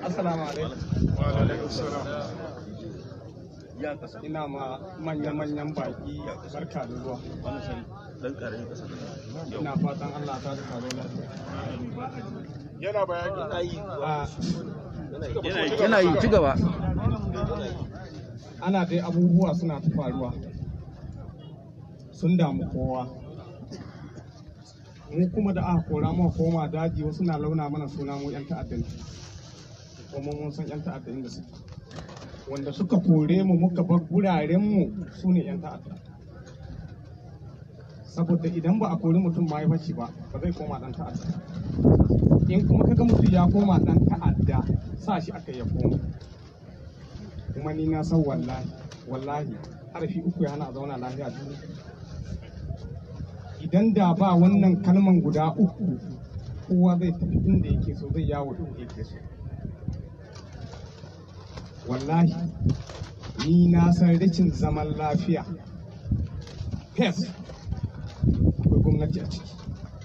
Assalamu alaikum. Ina ma manya-manyan baki barka da zuwa. Ina fatan Allah ta zuka zo lafiya. Yana bayani. Ah, yana yi ci gaba Ana dai abubuwa suna ta faruwa. Sun damu kowa. Mu kuma da aka kora mu koma daji wasu na launa mana suna mu 'yan ta'adda ne. Kuma mun san 'yan ta'adda inda suke. Wanda suka kore mu muka bar guraren mu su ne 'yan ta'adda. Saboda idan ba a kori mutum ma ya fashi ba, ba zai koma ɗan ta'adda. In kuma kaga mutum ya koma ɗan ta'adda, sa shi aka ya koma. Kuma ni na san wallahi, wallahi, harafi uku ya hana a zauna lafiya duniya. Idan da ba wannan kalman guda uku, kowa zai tafi inda yake so, zai yawo inda yake so. Wallahi, ni na san rashin zaman lafiya. Yes, akwai gwamnati a ciki.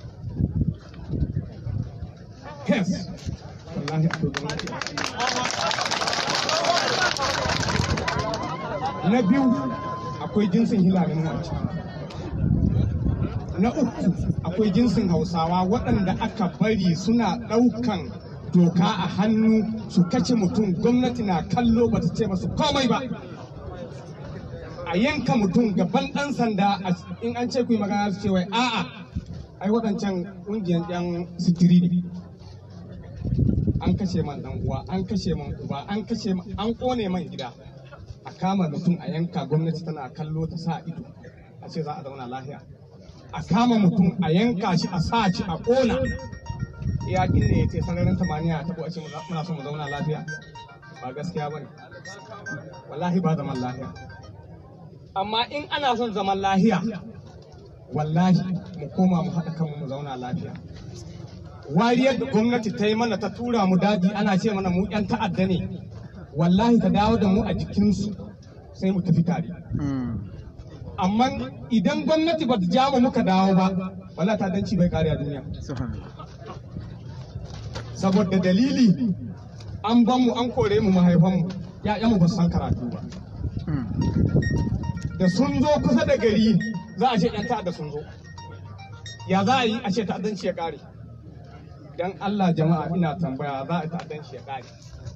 Yes, wallahi akwai gwamnati a ciki. Na biyu, akwai jinsin hilalin a ciki. Na uku, akwai jinsin hausawa waɗanda aka bari suna ɗaukan doka a hannu su kace mutum gwamnati na kallo ba ta ce masu komai ba. A yanka mutum gaban ɗan sanda a- in an ce ku yi magana su ce wai a'a ai waɗancan ƙungiyar ɗan sitiri ne. An kashe man ɗan uwa, an kashe man uba, an kashe man, an ƙone man gida. A kama mutum a yanka gwamnati tana kallo ta sa ido a ce za a zauna lafiya. A kama mutum a yanka shi a sa shi a ƙona. Iyakin ne ya ce sararin tamaniya ta a ce muna so mu zauna lafiya. Ba gaskiya ba ne. Wallahi ba zaman lafiya. Amma in ana son zaman lafiya, wallahi mu koma mu haɗa kanmu mu zauna lafiya. wariyar da gwamnati ta yi mana ta tura mu daji ana ce mana mu 'yan ta'adda ne wallahi ta dawo da mu a jikinsu sai mu tafi tare amma idan gwamnati ba ta ja mu muka dawo ba wallahi ta danci bai kare a duniya saboda dalili an ban mu an kore mu mahaifanmu ya'yanmu ba su san karatu ba da sun zo kusa da gari za a ce 'yan ta'adda sun zo ya za a yi a ce ta'addanci ya kare dan Allah jama'a ina tambaya za a ta'addanci ya kare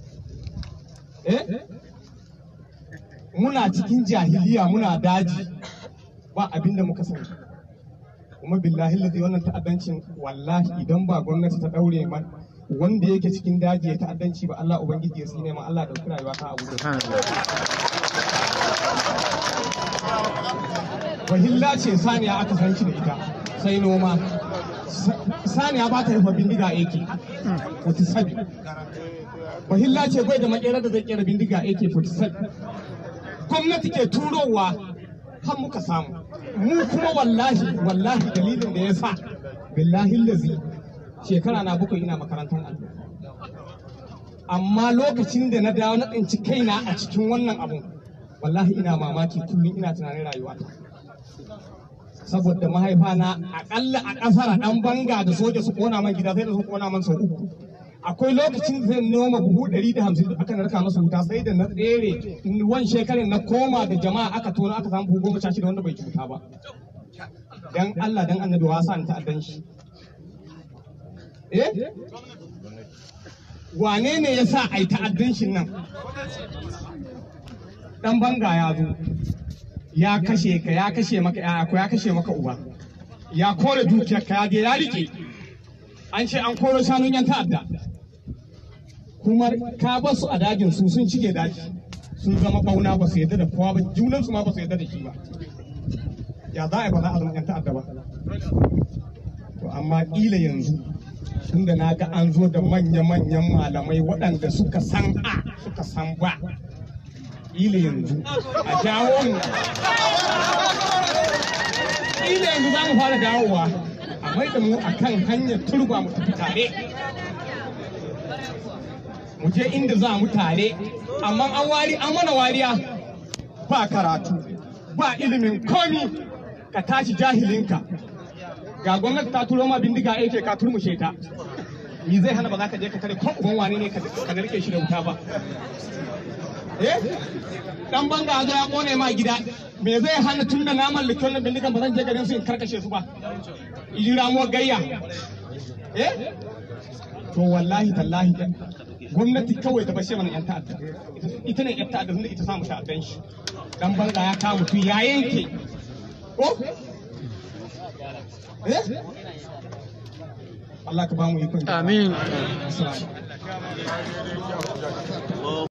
eh muna cikin jahiliya muna daji ba abin da muka sani kuma billahi lazi wannan ta'addancin wallahi idan ba gwamnati ta daure man wanda yake cikin daji ya ta'addanci ba Allah ubangiji ya tsine ma Allah dauki rayuwa ta abu wahilla ce saniya aka san shi da ita sai noma saniya ba ta rufe bindiga AK 47 wahilla ce bai da makera da zai kera bindiga AK 47 gwamnati ke turowa har muka samu mu kuma wallahi wallahi dalilin da ya sa billahi lazi shekara na bakwai ina makarantar allo amma lokacin da na dawo na tsinci kaina a cikin wannan abun wallahi ina mamaki kullum ina tunanin rayuwata saboda mahaifa na akalla a kasar dan banga da soja su kona man gida sai da su kona man sau uku akwai lokacin da zai noma buhu ɗari da hamsin da aka narka masa wuta sai da na tsere wan shekarin na koma da jama'a aka tona aka samu buhu goma sha shida wanda bai cuta ba dan Allah dan annabi wasa ni ta'addan shi eh wane ne ya sa a yi ta'addan shi nan dan banga ya zo ya kashe ka ya kashe maka ya ko ya kashe maka uba ya kore dukiyar ka ya je ya rike an ce an koro shanun yan ta'adda kuma ka ba su a dajin su sun cike daji sun zama bauna ba su yadda da kowa ba junan su ma ba su yadda da shi ba ya za a yi ba za a zama yan ta'adda ba to amma kila yanzu tunda na ga an zo da manya-manyan malamai waɗanda suka san a suka san ba kila yanzu a jawo mu kila yanzu za mu fara dawowa a mai da mu a kan hanyar turba mu tafi tare mu je inda za mu tare amma an wari an mana wariya ba karatu ba ilimin komi ka tashi jahilinka ga gwamnati ta turo ma bindiga yake ka turmushe ta ni zai hana ba za ka je ka tare ko uban wane ne ka ka rike shi da wuta ba eh dan banga zo ya kone ma gida me zai hana tun da na mallaki wannan bindigan ba zan je garin su in karkashe su ba yi ramuwar gayya eh to wallahi tallahi gwamnati kawai ta bashe mana yan ta'adda ita ne yan ta'adda tunda ita samu ta'addan shi dan banga ya kawo mutum ya yanke ko eh Allah ka ba mu ikon Amin. Assalamu